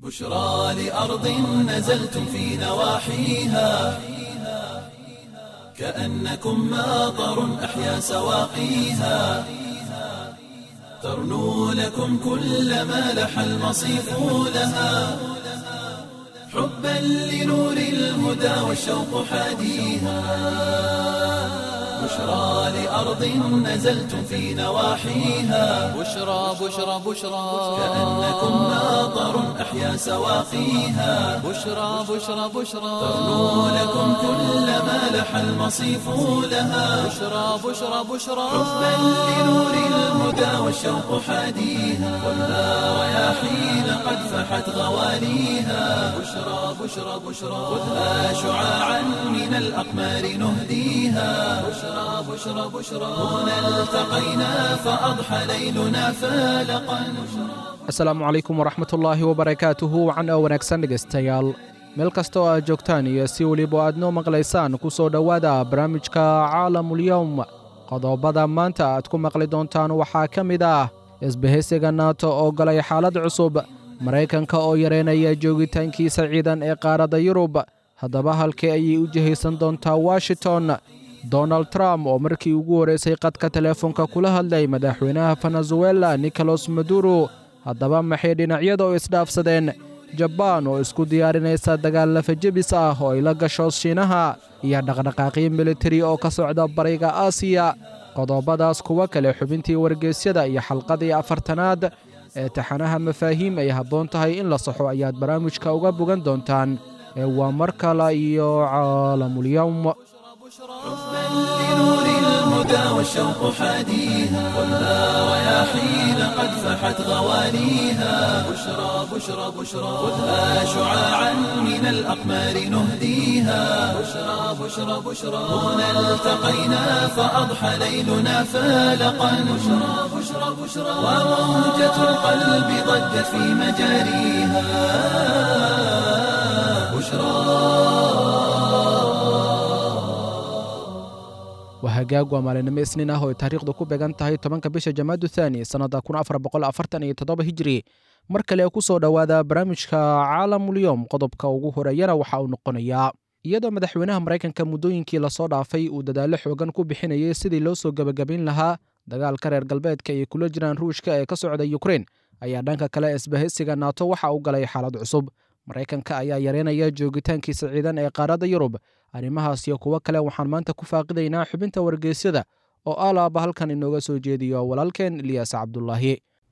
بشرى لأرض نزلتم في نواحيها كأنكم ماطر أحيا سواقيها ترنو لكم كل ما لح المصيف لها حبا لنور الهدى والشوق حاديها بشرى لأرض نزلتم في نواحيها بشرى بشرى بشرى كأنكم ماطر أحيا سواقيها بشرى بشرى بشرى ترنو لكم كل ما لح المصيف لها بشرى بشرى بشرى حبا لنور الهدى والشوق حاديها والنار رياحين قد فحت غواليها بشرى بشرى بشرى خذها شعاعا من الأقمار نهديها بشرى بشرى بشرى هنا التقينا فأضحى ليلنا فالقا asalaamu calaykum waraxmatullaahi wabarakaatuhu wacan oo wanaagsan dhegaystayaal meel kasta oo aad joogtaan iyo si weliba aad noo maqlaysaan ku soo dhowaada barnaamijka caalamulyowm qodobada maanta aad ku maqli doontaan waxaa ka mid ah isbahaysiga naato oo galay xaalad cusub maraykanka oo yareynaya joogitaankiisa ciidan ee qaaradda yurub haddaba halkee ayay u jihaysan doontaa washington donald trump oo markii ugu horraysay qadka teleefonka kula hadlay madaxweynaha venezuela nicolas maduro haddaba maxay dhinacyada u isdhaafsadeen jabaan oo isku diyaarinaysa dagaal lafajebis ah oo ay la gasho shiinaha iyo dhaqdhaqaaqyo militari oo ka socda bariga aasiya qodobadaas kuwa kale xubintii wargeysyada iyo xalqadii afartanaad ee taxanaha mafaahiim ay habboon tahay in la saxo ayaad barnaamijka uga bogan doontaan ee waa mar kale iyo caalamulyowm حبا لنور الهدى والشوق حاديها والنار رياحين قد فحت غواليها بشرى بشرى بشرى خذها شعاعا من الأقمار نهديها بشرى بشرى بشرى هنا التقينا فأضحى ليلنا فالقا بشرى بشرى بشرى وموجة القلب ضجت في مجاريها بشرى waa hagaag waa maalinimo isniin ah oo ay taariikhdu ku beegan tahay tobanka bisha jamaadu thaani sannadda kun afar boqol afartan iyo toddoba hijiri mar kale ku soo dhowaada barnaamijka caalamulyoom qodobka ugu horeeyana waxa uu noqonayaa iyadoo madaxweynaha maraykanka muddooyinkii lasoo dhaafay uu dadaallo xoogan ku bixinayay sidii loo soo gebagabayn lahaa dagaalka reer galbeedka ay kula jiraan ruushka ee ka socda yukrein ayaa dhanka kale isbahaysiga naato waxa uu galay xaalad cusub maraykanka ayaa yareynaya joogitaankiisa ciidan ee qaaradda yurub arrimahaas iyo kuwo kale waxaan maanta ku faaqidaynaa xubinta wargeysyada oo alaaba halkan inooga soo jeediyo walaalkeen ilyaas cabdulaahi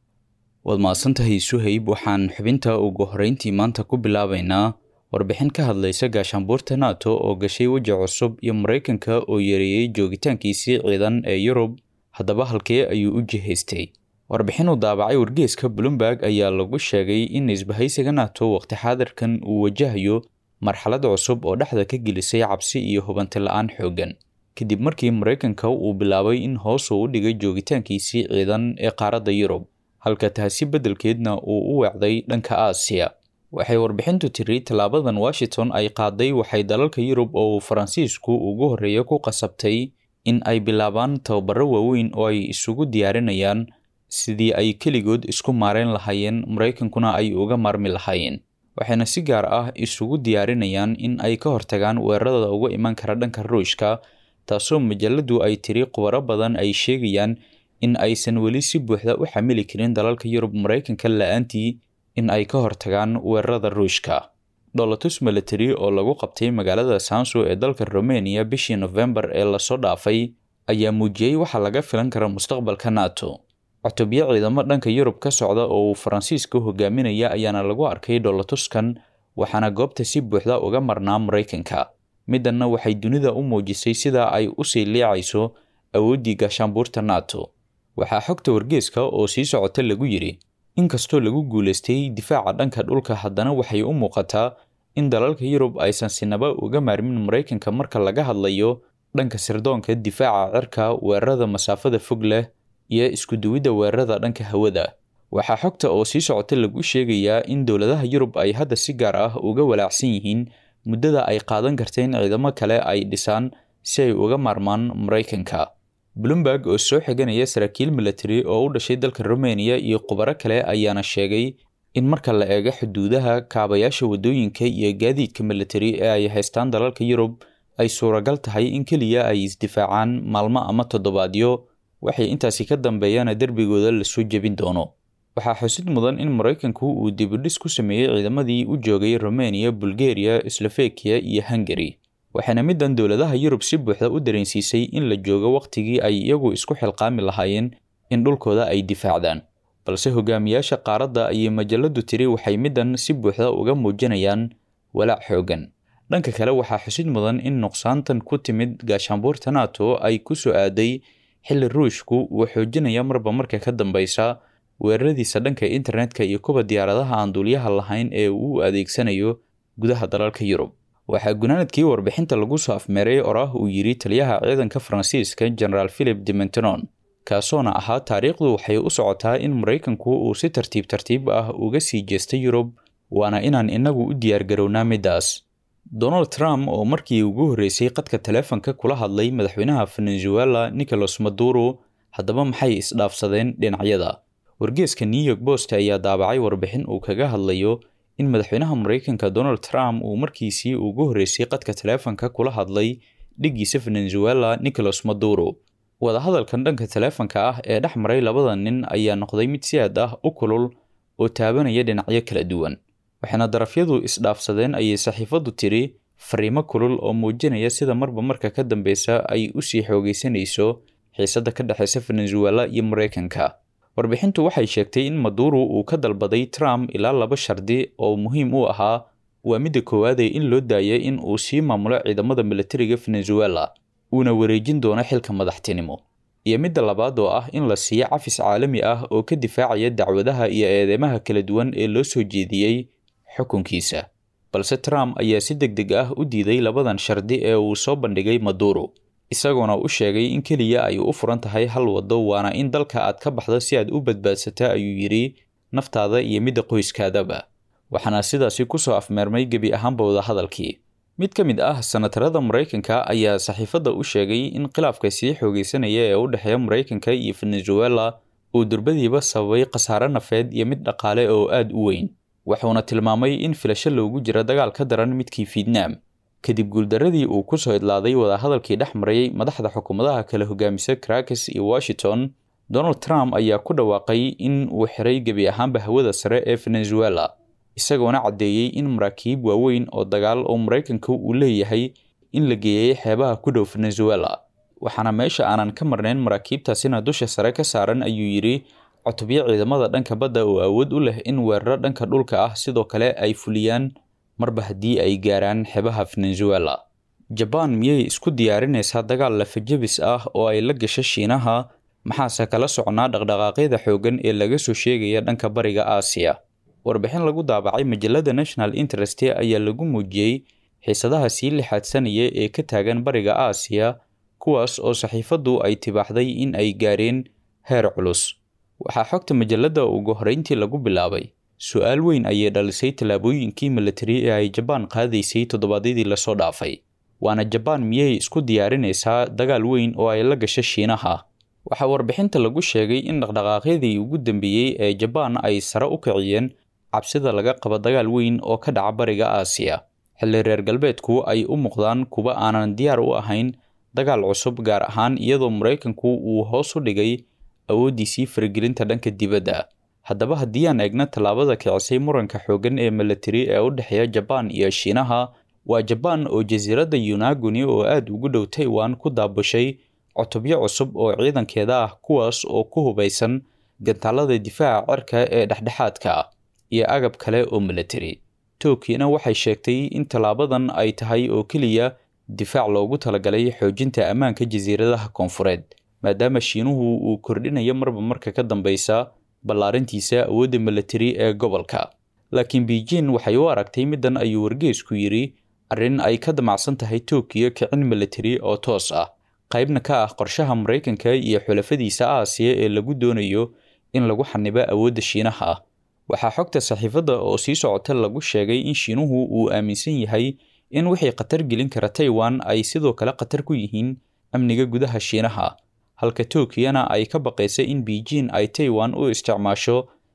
waad mahadsantahay suhayb waxaan xubinta ugu horreyntii maanta ku bilaabaynaa warbixin ka hadlaysa gaashaanbuurta nato oo gashay weji cusub iyo maraykanka oo yareeyey joogitaankiisii ciidan ee yurub haddaba halkee ayuu u jihaystay warbixin uu daabacay wargeeska bloomberg ayaa lagu sheegay in isbahaysiga nato waqti xaadirkan uu wajahayo marxalad cusub oo dhexda ka gelisay cabsi iyo hubanti la-aan xooggan kadib markii maraykanka uu bilaabay in hoos uu u dhigay joogitaankiisii ciidan ee qaaradda yurub halka taasi beddelkeedna uu u weecday dhanka aasiya waxay warbixintu tiri tallaabadan washington ay qaaday waxay dalalka yurub oo uu faransiisku ugu horreeya ku qasabtay in ay bilaabaan tababaro waaweyn oo ay isugu diyaarinayaan sidii ay keligood isku maarayn lahaayeen maraykankuna ay uga maarmi lahaayeen waxayna si gaar ah isugu diyaarinayaan in ay ka hortagaan weerarada uga iman kara dhanka ruushka taasoo majaladu ay tiri khubaro badan ay sheegayaan in aysan weli si buuxda u xamili karin dalalka yurub maraykanka la-aantii in ay ka hortagaan weerarada ruushka dholotus military oo lagu qabtay magaalada sanso ee dalka romania bishii nofembar ee lasoo dhaafay ayaa muujiyey waxa laga filan kara mustaqbalka nato cutubyo ciidamo dhanka yurub ka socda oo uu faransiiska hogaaminaya ayaana lagu arkay dholotuskan waxaana goobta si buuxda uga marnaa maraykanka middanna waxay dunida u muujisay sida ay usii liicayso awooddii gaashaanbuurta nato waxaa xogta wargeeska oo sii socota lagu yidhi inkastoo lagu guulaystay difaaca dhanka dhulka haddana waxay u muuqataa in dalalka yurub aysan sinaba uga maarmin maraykanka marka laga hadlayo dhanka sirdoonka difaaca cirka weerarada masaafada fog leh iyo iskuduwidda weerarada dhanka hawada waxaa xogta oo sii socota lagu sheegayaa in dowladaha yurub ay hadda si gaar ah uga walaacsan yihiin muddada ay qaadan karta in ciidamo kale ay dhisaan si ay uga maarmaan maraykanka bloomberg oo soo xiganaya saraakiil military oo u dhashay dalka rumeniya iyo khubaro kale ayaana sheegay in marka la eego xuduudaha kaabayaasha waddooyinka iyo gaadiidka militari ee ay haystaan dalalka yurub ay suuragal tahay in keliya ay isdifaacaan maalmo ama toddobaadyo waxay intaasi ka dambeeyaana derbigooda lasoo jebin doono waxaa xusid mudan in maraykanku uu dibudhis ku sameeyey ciidamadii u joogay romania bulgaria slovakia iyo hungari waxaana middan dowladaha yurub si buuxda u dareensiisay in la joogo wakhtigii ay iyagu isku xilqaami lahaayeen in dhulkooda ay difaacdaan balse hogaamiyaasha qaaradda ayay majaladu tiri waxay middan si buuxda uga muujinayaan walaac xoogan dhanka kale waxaa xusid mudan in nuqsaantan ku timid gaashaanbuurta nato ay ku soo aaday xilli ruushku uu xoojinaya marba marka ka dambeysa weeraradiisa dhanka internetka iyo kuwa diyaaradaha aan duuliyaha lahayn ee uu adeegsanayo gudaha dalalka yurub waxaa gunaanadkii warbixinta lagu soo afmeeray oraah uu yidhi taliyaha ciidanka faransiiska generaal philip dementenon kaasoona ahaa taariikhdu waxay u socotaa in maraykanku uu si tartiib tartiib ah uga sii jeestay yurub waana inaan inagu u diyaargarownaa middaas donald trump oo markii ugu horreysay qadka taleefanka kula hadlay madaxweynaha venezuela nicolas maduro haddaba maxay isdhaafsadeen dhinacyada wargeeska new york post ayaa daabacay warbixin uu kaga hadlayo in madaxweynaha maraykanka donald trump uu markiisii ugu horreysay qadka taleefanka kula hadlay dhiggiisa venezuela nicolas maduro wadahadalkan dhanka taleefanka ah ee dhex maray labada nin ayaa noqday mid si aad ah u kulul oo taabanaya dhinacyo kala duwan waxaana darafyadu isdhaafsadeen ayay saxiifaddu tiri fariimo kulul oo muujinaya sida marba marka ka dambeysa ay usii xoogeysanayso xiisadda ka dhexeysa venezuela iyo maraykanka warbixintu waxay sheegtay in maduro uu ka dalbaday trump ilaa laba shardi oo muhiim u ahaa waa midda koowaadee in loo daayay in uu sii maamulo ciidamada militariga venezuela uuna wareejin doono xilka madaxtinimo iyo midda labaad oo ah in la siiyo cafis caalami ah oo ka difaacaya dacwadaha iyo eedeymaha kala duwan ee loo soo jeediyey xukunkiisa balse trump ayaa si deg deg ah u diiday labadan shardi ee uu soo bandhigay maduro isagoona u sheegay in keliya ay u furan tahay hal waddo waana in dalka aad ka baxdo si aad u badbaadsata ayuu yidhi naftaada iyo midda qoyskaadaba waxaana sidaasi kusoo afmeermay gebi ahaanba wadahadalkii mid ka mid ah sanatarada maraykanka ayaa saxiifadda u sheegay in khilaafka sii xoogeysanaya ee u dhexeeya maraykanka iyo venezuela uu durbadiiba sababay khasaare nafeed iyo mid dhaqaale oo aad u weyn wuxuuna tilmaamay in filasho loogu jiro dagaal ka daran midkii fietnaam kadib guuldaradii uu ku soo idlaaday wadahadalkii dhex marayay madaxda xukuumadaha kala hogaamisa crakes iyo washington donald trump ayaa ku dhawaaqay in uu xiray gebi ahaanba hawada sare ee venezuela isagoona caddeeyey in maraakiib waaweyn oo dagaal oo maraykanka uu leeyahay in la geeyey xeebaha ku dhow venezuela waxaana meesha aanan ka marnayn maraakiibtaasina dusha sare ka saaran ayuu yidhi cutubyo ciidamada dhanka badda oo awood u leh in weeraro dhanka dhulka ah sidoo kale ay fuliyaan marba haddii ay gaaraan xeebaha venezuela jabaan miyay isku diyaarinaysaa dagaal lafajabis ah oo ay la gasho shiinaha maxaase kala socnaa dhaqdhaqaaqyada xooggan ee laga soo sheegaya dhanka bariga aasiya warbixin lagu daabacay majalada national interest ayaa lagu muujiyey xiisadaha sii lixaadsanaya ee ka taagan bariga aasiya kuwaas oo saxiifaddu ay tibaaxday in ay gaareen heer culus waxaa xogta majalada ugu horreyntii lagu bilaabay su-aal weyn ayay dhalisay tallaabooyinkii militari ee ay jabaan qaadaysay toddobaadyadii lasoo dhaafay waana jabaan miyay isku diyaarinaysaa dagaal weyn oo ay la gasho shiinaha waxaa warbixinta lagu sheegay in dhaqdhaqaaqyadii ugu dambeeyey ee jabaan ay sare u kiciyeen cabsida laga qabo dagaal weyn oo ka dhaca bariga aasiya xilli reer galbeedku ay u muuqdaan kuwa aanan diyaar u ahayn dagaal cusub gaar ahaan iyadoo maraykanku uu hoos u dhigay awooddiisii faragelinta dhanka dibadda haddaba haddii aan eegno tallaabada kicisay muranka xooggan ee militari ee u dhexeeya jabaan iyo shiinaha waa jabaan oo jasiiradda yunaguni oo aada ugu dhow taiwan ku daabushay cutubyo cusub oo ciidankeeda ah kuwaas oo ku hubaysan gantaalada difaaca cirka ee dhexdhexaadka ah iyo agab kale oo militari tokiyana waxay sheegtay in tallaabadan ay tahay oo keliya difaac loogu talagalay xoojinta ammaanka jasiiradaha koonfureed maadaama shiinuhu uu kordhinayo marba marka ka dambeysa ballaarintiisa awoodda militari ee gobolka laakiin beijing waxay u aragtay middan ayuu wargeesku yidhi arrin ay ka damacsan tahay tokiyo kicin militari oo toos ah qaybna ka ah qorshaha maraykanka iyo xulafadiisa aasiya ee lagu doonayo in lagu xanibo awoodda shiinaha ah waxaa xogta saxiifadda oo sii socota lagu sheegay in shiinuhu uu aaminsan yahay in wixii khatar gelin kara taiwan ay sidoo kale khatar ku yihiin amniga gudaha shiinaha halka tokiyana ay ka baqaysa in beijing ay taiwan u isticmaasho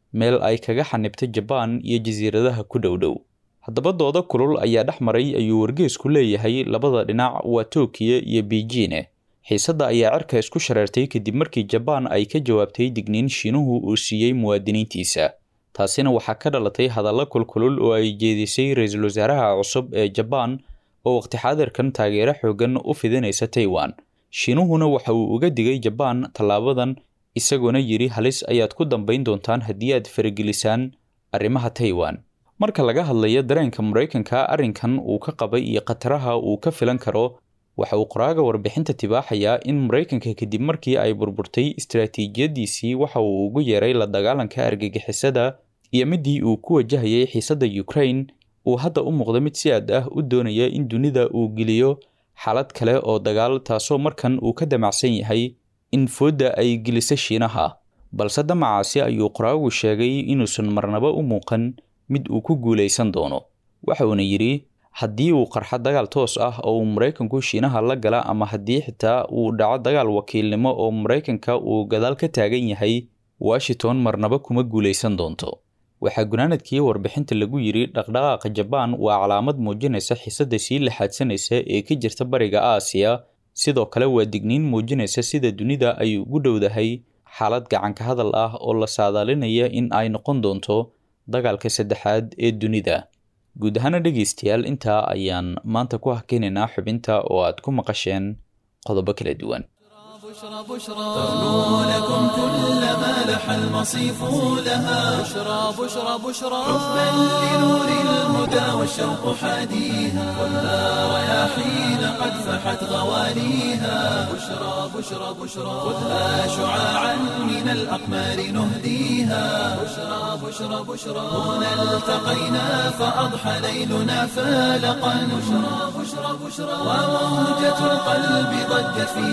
meel ay kaga xanibtay jabaan iyo jasiiradaha ku dhowdhow haddaba doodo kulul ayaa dhex maray ayuu wargeesku leeyahay labada dhinac waa tookiya iyo beijine xiisadda ayaa cirka isku shareertay kadib markii jabaan ay ka jawaabtay digniin shiinuhu uu siiyey muwaadiniintiisa taasina waxaa ka dhalatay hadallo kulkulul oo ay jeedisay ra-iisul wasaaraha cusub ee jabaan oo waqti xaadirkan taageero xoogan u fidinaysa taiwan shiinuhuna waxa uu uga digay jabaan tallaabadan isagoona yidhi halis ayaad ku dambayn doontaan haddii aad faragelisaan arrimaha taiwan marka laga hadlayo dareenka maraykanka arrinkan uu ka qabay iyo khataraha uu ka filan karo waxa uu qoraaga warbixinta tibaaxayaa in maraykanka kadib markii ay burburtay istaraatiijiyadiisii waxa uu ugu yeeray la dagaalanka argagixisada iyo midii uu ku wajahayay xiisadda ukraine uu hadda u muuqdo mid si aad ah u doonaya in dunida uu geliyo xaalad kale oo dagaal taasoo markan uu ka damacsan yahay in foodda ay geliso shiinaha balse damacaasi ayuu qoraagu sheegay inuusan marnaba u muuqan mid uu ku guulaysan doono waxa uuna yidhi haddii uu qarxo dagaal toos ah oo uu maraykanku shiinaha la gala ama haddii xitaa uu dhaco dagaal wakiilnimo oo maraykanka uu gadaal ka taagan yahay washington marnaba kuma guulaysan doonto waxaa gunaanadkii warbixinta lagu yidhi dhaqdhaqaaqa jabaan waa calaamad muujinaysa xiisadda sii laxaadsanaysa ee ka jirta bariga aasiya sidoo kale waa digniin muujinaysa sida dunida ay ugu dhowdahay xaalad gacanka hadal ah oo la saadaalinaya in ay noqon doonto dagaalka saddexaad ee dunida guud ahaana dhegaystayaal intaa ayaan maanta ku hakeynaynaa xubinta oo aad ku maqasheen qodobo kala duwan بشرى بشرى تغنو لكم كل ما لح المصيف لها بشرى بشرى بشرى حبا لنور الهدى والشوق حاديها ولا رياحين قد فحت غواليها بشرى بشرى بشرى خذها شعاعا من الأقمار نهديها بشرى بشرى بشرى هنا التقينا فأضحى ليلنا فالقا بشرى بشرى بشرى وموجة القلب ضجت في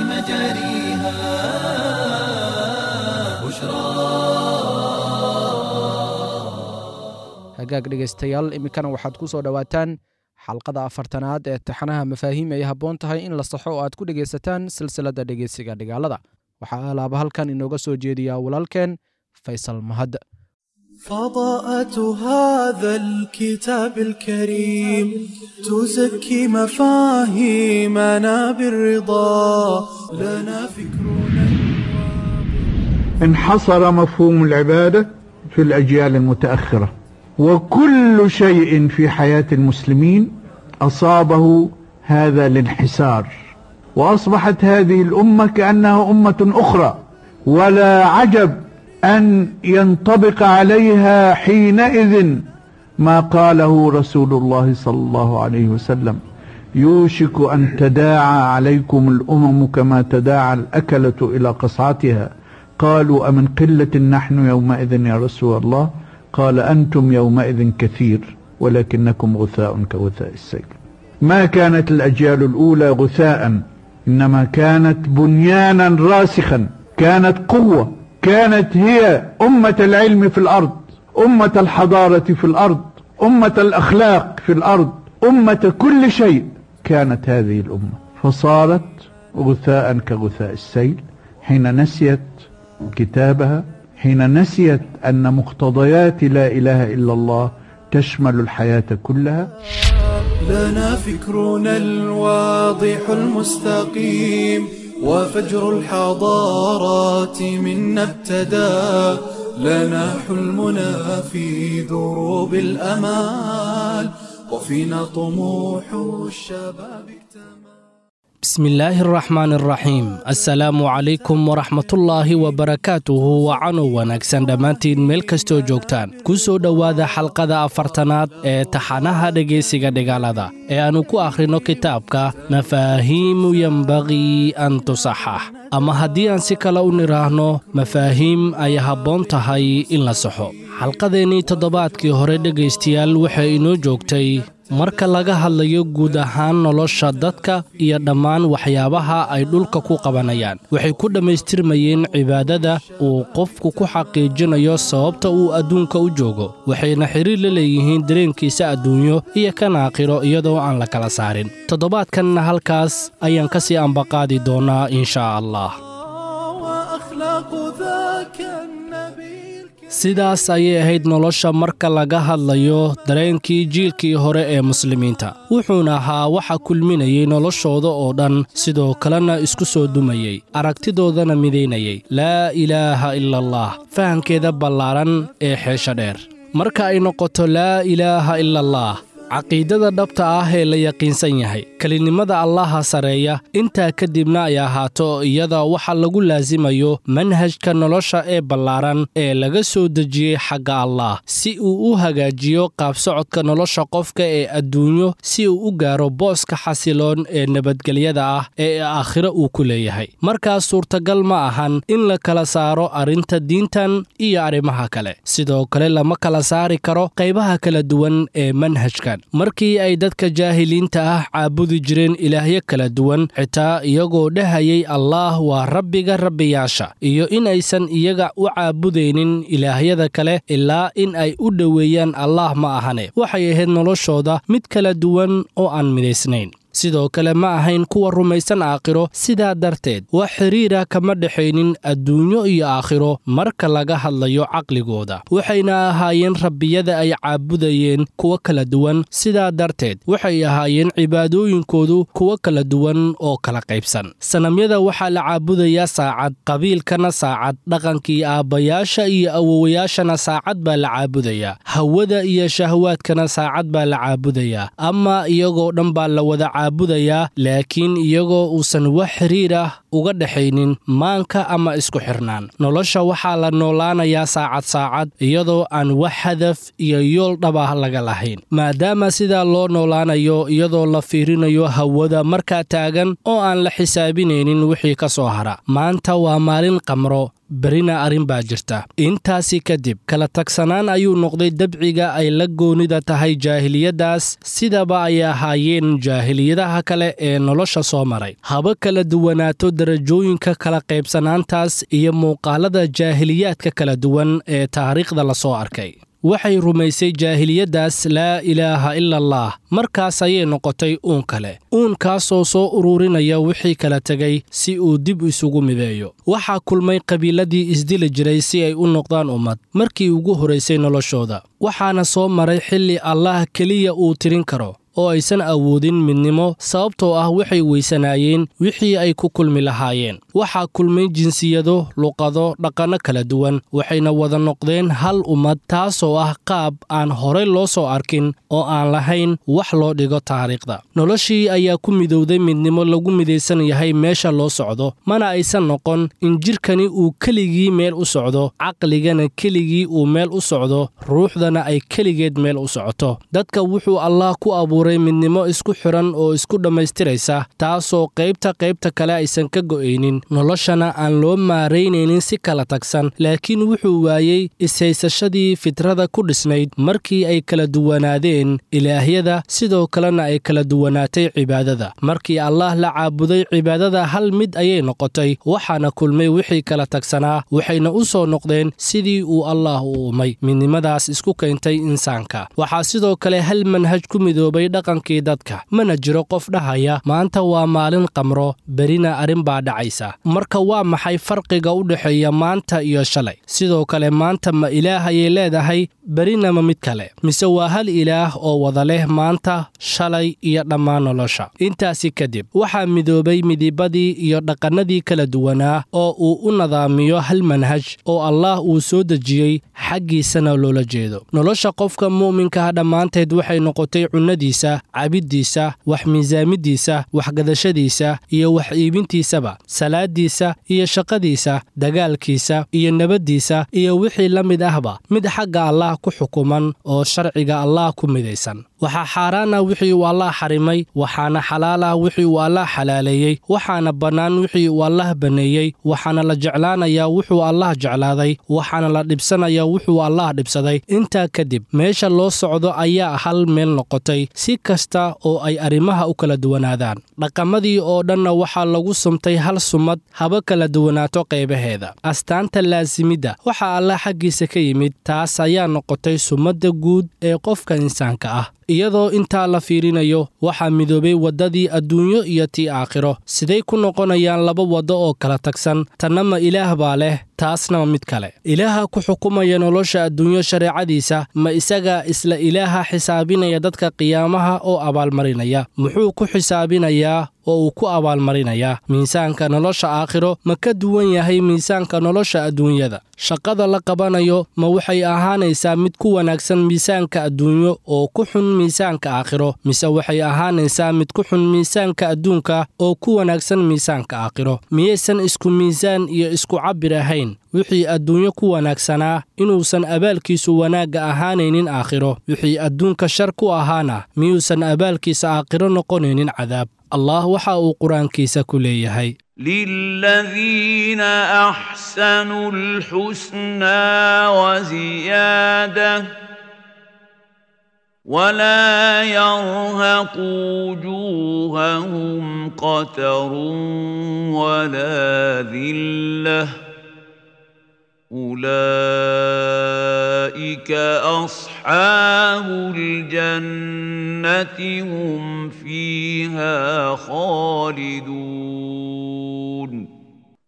مجاريها بشرى hagaag dhegaystayaal iminkana waxaad ku soo dhowaataan xalqada afartanaad ee taxanaha mafaahiim ay habboon tahay in la saxo oo aad ku dhegaysataan silsiladda dhegeysiga dhigaalada waxaa alaaba halkan inooga soo jeediyaa walaalkeen faysal mahad فضاءة هذا الكتاب الكريم تزكي مفاهيمنا بالرضا لنا فكرنا انحصر مفهوم العبادة في الأجيال المتأخرة وكل شيء في حياة المسلمين أصابه هذا الانحسار وأصبحت هذه الأمة كأنها أمة أخرى ولا عجب أن ينطبق عليها حينئذ ما قاله رسول الله صلى الله عليه وسلم يوشك أن تداعى عليكم الأمم كما تداعى الأكلة إلى قصعتها قالوا أمن قلة نحن يومئذ يا رسول الله قال أنتم يومئذ كثير ولكنكم غثاء كغثاء السيل ما كانت الأجيال الأولى غثاء إنما كانت بنيانا راسخا كانت قوة كانت هي أمة العلم في الأرض أمة الحضارة في الأرض أمة الأخلاق في الأرض أمة كل شيء كانت هذه الأمة فصارت غثاء كغثاء السيل حين نسيت كتابها حين نسيت أن مقتضيات لا إله إلا الله تشمل الحياة كلها لنا فكرنا الواضح المستقيم وفجر الحضارات منا ابتدى لنا حلمنا في دروب الأمال وفينا طموح الشباب اكتمل بسم الله الرحمن الرحيم السلaamu calaykum waraxmatullaahi wabarakaatuhu wacanow wanaagsan dhammaantiin meel kastoo joogtaan ku soo dhowaada xalqada afartanaad ee taxanaha dhegaysiga dhigaalada ee aannu ku akhrino kitaabka mafaahiimu yembaqii an tusaxax ama haddii aan si kale u nidhaahno mafaahiim ay habboon tahay in la saxo xalqadeennii toddobaadkii hore dhegaystayaal waxay inoo joogtay marka laga hadlayo guud ahaan nolosha dadka iyo dhammaan waxyaabaha ay dhulka ku qabanayaan waxay ku dhammaystirmayeen cibaadada uu qofku ku xaqiijinayo sababta uu adduunka u joogo waxayna xidhiir la leeyihiin dareenkiisa adduunyo iyo kan aakhiro iyadoo aan la kala saarin toddobaadkanna halkaas ayaan ka sii ambaqaadi doonaa inshaa allah وأخلاق ذاك النبي الكريم sidaas ayay ahayd nolosha marka laga hadlayo dareenkii jiilkii hore ee muslimiinta wuxuuna ahaa waxa kulminayay noloshooda oo dhan sidoo kalena isku soo dumayey aragtidoodana midaynayay laa ilaaha ila allah fahamkeeda ballaaran ee xeesha dheer marka ay noqoto laa ilaaha ila allah caqiidada dhabta ah ee la yaqiinsan yahay kelinimada allaha sareeya intaa kadibna ay ahaato iyada waxa lagu laasimayo manhajka nolosha ee ballaaran ee laga soo dejiyey xagga allah si uu u hagaajiyo qaabsocodka nolosha qofka ee adduunyo si uu u gaaro booska xasiloon ee nabadgelyada ah ee aakhiro uu ku leeyahay markaas suurtagal ma ahan in la kala saaro arrinta diintan iyo arrimaha kale sidoo kale lama kala saari karo qaybaha kala duwan ee manhajkan markii ay dadka jaahiliinta ah caabudi jireen ilaahyo kala duwan xitaa iyagoo dhahayay allaah waa rabbiga rabbiyaasha iyo in aysan iyaga u caabudaynin ilaahyada kale ilaa in ay u dhoweeyaan allaah ma ahane waxay ahayd noloshooda mid kala duwan oo aan midaysnayn sidoo kale ma ahayn kuwa rumaysan aakhiro sidaa darteed wax xidhiira kama dhexaynin adduunyo iyo aakhiro marka laga hadlayo caqligooda waxayna ahaayeen rabbiyada ay caabudayeen kuwo kala duwan sidaa darteed waxay ahaayeen cibaadooyinkoodu kuwo kala duwan oo kala qaybsan sanamyada waxaa la caabudayaa saacad qabiilkana saacad dhaqankii aabbayaasha iyo awowayaashana saacad baa la caabudayaa hawada iyo shahwaadkana saacad baa la caabudayaa ama iyagoo dhan baa la wada caabudayaa laakiin iyagoo uusan wax xiriir ah uga dhexaynin maanka ama isku xirnaan nolosha waxaa la noolaanayaa saacad saacad iyadoo aan wax hadaf iyo yool dhabah laga lahayn maadaama sidaa loo noolaanayo iyadoo la fiirinayo hawada markaa taagan oo aan la xisaabinaynin wixii ka soo hara maanta waa maalin qamro berina arrin baa jirta intaasi kadib kala tagsanaan ayuu noqday dabciga ay la goonida tahay jaahiliyaddaas sidaba ay ahaayeen jaahiliyadaha kale ee nolosha soo maray haba kala duwanaato darajooyinka kala qaybsanaantaas iyo muuqaalada jaahiliyaadka kala duwan ee taariikhda la soo arkay waxay rumaysay jaahiliyaddaas laa ilaaha ila allah markaas ayay noqotay uun kale uunkaasoo soo ururinaya wixii kala tegay si uu dib isugu mideeyo waxaa kulmay qabiiladii isdili jiray si ay u noqdaan ummad markii ugu horaysay noloshooda waxaana soo maray xilli allah keliya uu tirin karo oo aysan awoodin midnimo sababtoo ah waxay weysanaayeen wixii ay ku kulmi lahaayeen waxaa kulmay jinsiyado luqado dhaqanno kala duwan waxayna wada noqdeen hal ummad taasoo ah qaab aan horay loo soo arkin oo aan lahayn wax loo dhigo taariikhda noloshii ayaa ku midowday midnimo lagu midaysan yahay meesha loo socdo mana aysan noqon in jidhkani uu keligii meel u socdo caqligana keligii uu meel u socdo ruuxdana ay keligeed meel u socoto dadka wuxuu allah ku abuuray midnimo isku xiran oo isku dhammaystiraysa taasoo qaybta qaybta kale aysan ka go'aynin noloshana aan loo maaraynaynin si kala tagsan laakiin wuxuu waayey ishaysashadii fitrada ku dhisnayd markii ay kala duwanaadeen ilaahyada sidoo kalena ay kala duwanaatay cibaadada markii allaah la caabuday cibaadada hal mid ayay noqotay waxaana kulmay wixii kala tagsanaa waxayna u soo noqdeen sidii uu allaah u uumay midnimadaas isku keentay insaanka waxaa sidoo kale hal manhaj ku midoobay dhaqankii dadka mana jiro qof dhahaya maanta waa maalin qamro berina arrin baa dhacaysa marka waa maxay farqiga u dhexeeya maanta iyo shalay sidoo kale maanta ma ilaah ayay leedahay berina ma mid kale mise waa hal ilaah oo wada leh maanta shalay iyo dhammaan nolosha intaasi kadib waxaa midoobay midibadii iyo dhaqannadii kala duwanaa oo uu u nadaamiyo hal manhaj oo allaah uu soo dejiyey xaggiisana loola jeedo nolosha qofka mu'minkaha dhammaanteed waxay noqotay cunnadiisa cabiddiisa wax miisaamiddiisa waxgadashadiisa iyo wax iibintiisaba salaaddiisa iyo shaqadiisa dagaalkiisa iyo nabaddiisa iyo wixii la mid ahba mid xagga allaah ku xukuman oo sharciga allaah ku midaysan waxaa xaaraan ah wixii uu allaah xarimay waxaana xalaal ah wixii uu allaah xalaaleeyey waxaana bannaan wixii uu allaah banneeyey waxaana la jeclaanayaa wuxuu allaah jeclaaday waxaana la dhibsanayaa wuxuu allaah dhibsaday intaa kadib meesha loo socdo ayaa hal meel noqotay si kasta oo ay arrimaha u kala duwanaadaan dhaqamadii oo dhanna waxaa lagu sumtay hal sumad haba kala duwanaato qaybaheeda astaanta laasimidda waxaa allaah xaggiisa ka yimid taas ayaa noqotay sumadda guud ee qofka insaanka ah iyadoo intaa la fiirinayo waxaa midoobay waddadii adduunyo iyo tii aakhiro siday ku noqonayaan laba waddo oo kala tagsan tanna ma ilaah baa leh taasna mid kale ilaaha ku xukumaya nolosha adduunyo shareecadiisa ma isaga isla ilaaha xisaabinaya dadka qiyaamaha oo abaalmarinaya muxuu ku xisaabinayaa oo uu ku abaalmarinayaa miisaanka nolosha aakhiro ma ka duwan yahay miisaanka nolosha adduunyada shaqada la qabanayo ma waxay ahaanaysaa mid ku wanaagsan miisaanka adduunyo oo ku xun miisaanka aakhiro mise waxay ahaanaysaa mid ku xun miisaanka adduunka oo ku wanaagsan miisaanka aakhiro miyaysan isku miisaan iyo isku cabbir ahayn wixii adduunyo ku wanaagsanaa inuusan abaalkiisu wanaagga ahaanaynin aakhiro wixii adduunka shar ku ahaana miyuusan abaalkiisa aakhiro noqonaynin cadaab allah waxa uu qur-aankiisa ku leeyahay للذين احسنوا الحسنى وزياده ولا يرهق وجوههم قتر ولا ذله اولئك اصحاب الجنه هم فيها خالدون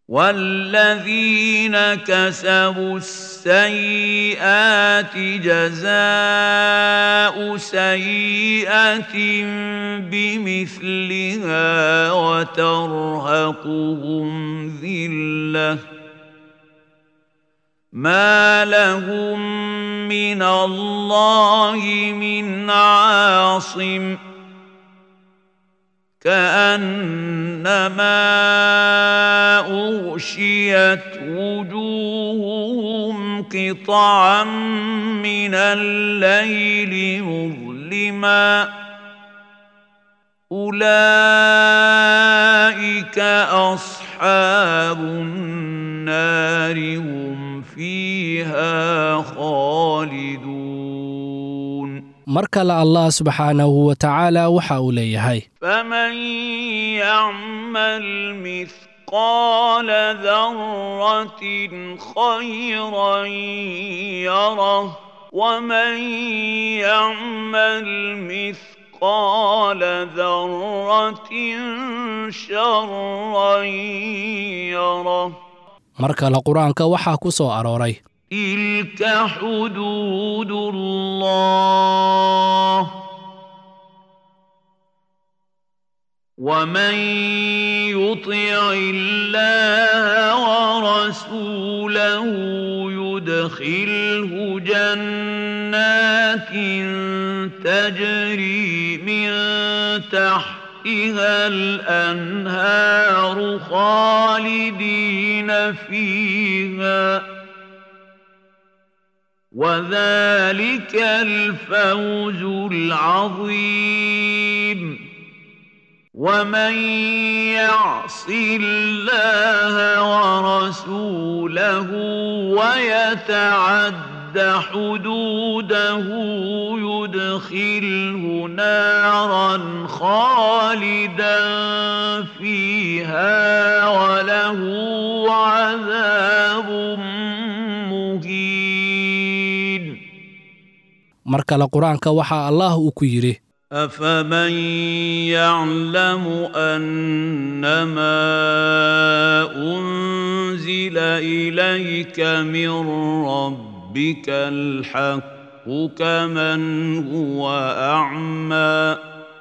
والذين كسبوا السيئات جزاء سيئه بمثلها وترهقهم ذله ما لهم من الله من عاصم كانما اغشيت وجوههم قطعا من الليل مظلما اولئك اصحاب النار هم فيها خالدون mar kale allah subxaanahu wa tacaala waxa uu leeyahay فمن يعمل مثقال ذره خيرا يره ومن يعمل مثقال ذره شرا يره mar kale qur-aanka waxaa ku soo arooray تلك حدود الله ومن يطع الله ورسوله يدخله جنات تجري من تحتها الانهار خالدين فيها وذلك الفوز العظيم ومن يعص الله ورسوله ويتعد حدوده يدخله نارا خالدا فيها وله عذاب مهين mar kale qur-aanka waxaa allah uu ku yidhi أفمن يعلم أنما أنزل إليك من ربك الحق كمن هو أعمى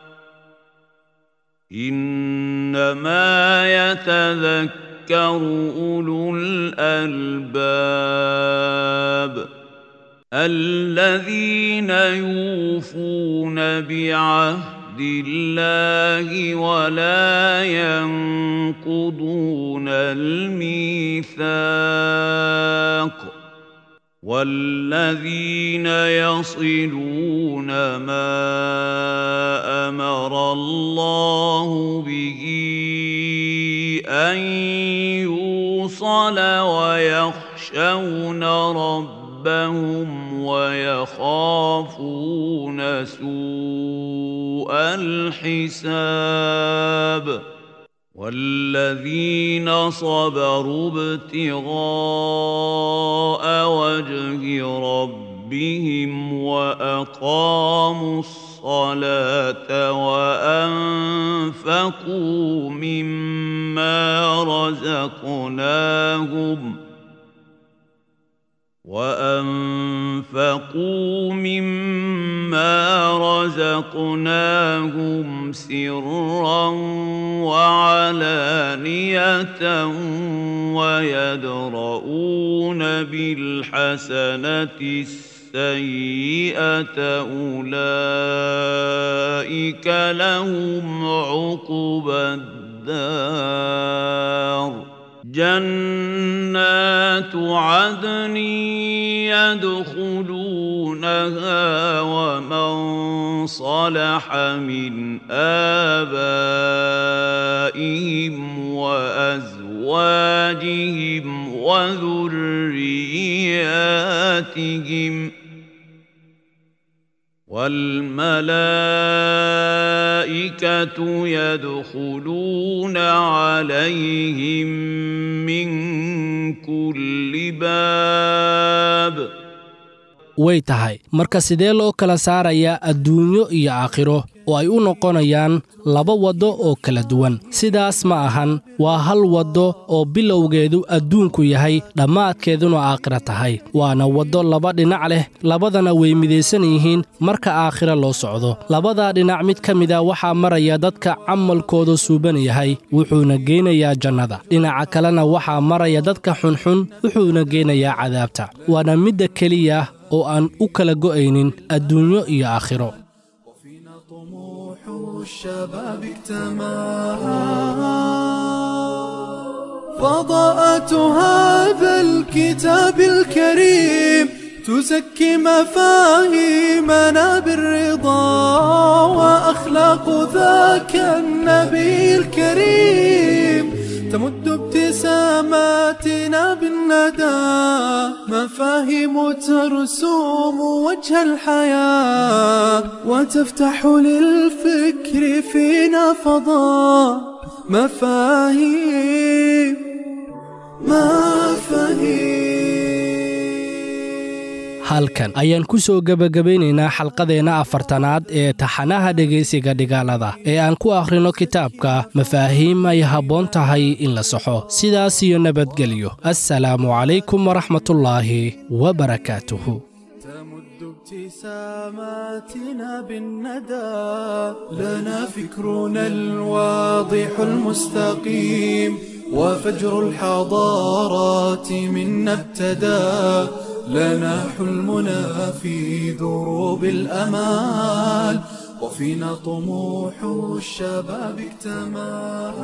إنما يتذكر أولو الألباب الذين يوفون بعهد الله ولا ينقضون الميثاق والذين يصلون ما امر الله به ان يوصل ويخشون ربهم ربهم ويخافون سوء الحساب والذين صبروا ابتغاء وجه ربهم واقاموا الصلاه وانفقوا مما رزقناهم وانفقوا مما رزقناهم سرا وعلانيه ويدرؤون بالحسنه السيئه اولئك لهم عقبى الدار جنات عدن يدخلونها ومن صلح من آبائهم وأزواجهم وذرياتهم والملائكة يدخلون عليهم من كل باب way tahay marka sidee loo kala saarayaa adduunyo iyo aakhiro oo ay u noqonayaan laba waddo oo kala duwan sidaas ma ahan waa hal waddo oo bilowgeedu adduunku yahay dhammaadkeeduna aakhira tahay waana waddo laba dhinac leh labadana way midaysan yihiin marka aakhira loo socdo labadaa dhinac mid ka mida waxaa maraya dadka camalkooda suuban yahay wuxuuna geynayaa jannada dhinaca kalena waxaa maraya dadka xunxun wuxuuna geynayaa cadaabta waana midda keliya oo aan u kala go'aynin adduunyo iyo aakhiro الشباب اكتماها فضاءة هذا الكتاب الكريم تزكي مفاهيمنا بالرضا وأخلاق ذاك النبي الكريم تمد ابتساماتنا بالندى مفاهيم ترسوم وجه الحياة وتفتح للفكر فينا فضاء مفاهيم مفاهيم halkan ayaan ku soo gebagabaynaynaa xalqadeenna afartanaad ee taxanaha dhegaysiga dhigaalada ee aan ku akhrino kitaabka mafaahiim ay habboon tahay in la saxo sidaas iyo nabadgelyo assalaamu calaykum waraxmatullaahi wabarakaatuhu تمد ابتساماتنا بالندى لنا فكرنا الواضح المستقيم وفجر الحضارات منا ابتدى لنا حلمنا في دروب الأمال وفينا طموح الشباب اكتمل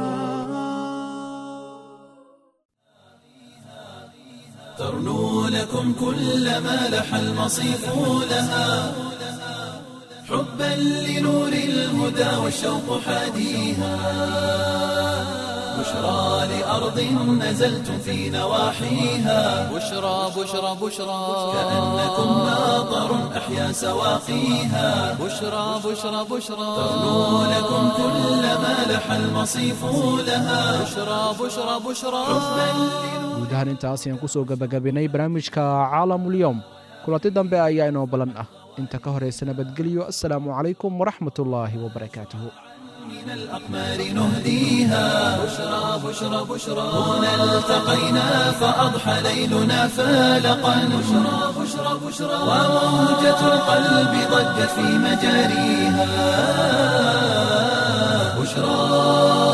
ترنو لكم كل ما لح المصيف لها حبا لنور الهدى والشوق حاديها بشرى لأرض نزلتم في نواحيها بشرى بشرى بشرى كأنكم ناظر أحيا سواقيها بشرى بشرى بشرى ترنو لكم كل ما لح المصيف لها بشرى بشرى بشرى guud ahaan intaas ayaan ku soo gebagabinay barnaamijka caalamulyoom kulanti dambe ayaa inoo ballan ah inta ka horaysa nabadgelyo assalaamu calaykum waraxmatullaahi wabarakaatuhu من الأقمار نهديها بشرى بشرى بشرى هنا التقينا فأضحى ليلنا فالقا بشرى بشرى بشرى وموجة القلب ضجت في مجاريها بشرى